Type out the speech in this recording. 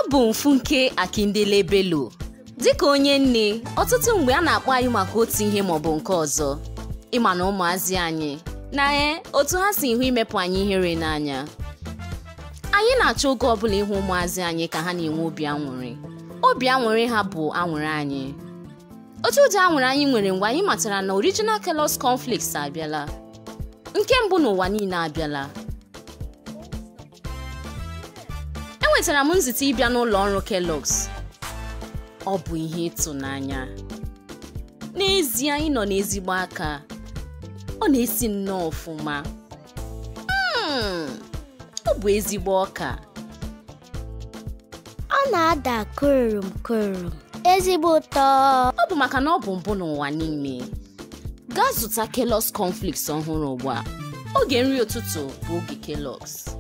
abụ m Funke Akindele Bello dịka onye nne ọtụtụ mgbe a na-akpọ anyị maka otu ihe maọbụ nke ọzọ ịma na ụmụazị anyị na ee otu ha si hụ imepụ anyị ihere n'anya anyị na-achọ oge ọbụla ịhụ ụmụazị anyị ka ha na-enwe obi aṅụrị obi aṅụrị ha bụ aṅụrị anyị otu ụdị aṅụrị anyị nwere mgbe anyị matara na original Kellogg's cornflakes abịala nke mbụ n'ụwa niile abịala enwetara m nzite ịbịa n'ụlọ ọrụ Kellogg's ọ bụ ihe ịtụnanya n'ezie anyị nọ n'ezigbo aka ọ na-esi nnọọ ọfụma Mm, ọ bụ ezigbo ọka ọ na-ada korom korom ezigbo ụtọ ọ bụ maka na ọ bụ mbụ n'ụwa niile gaa zụta Kellogg's cornflakes ọhụrụ ugbu a oge nri ụtụtụ bụ oge Kellogg's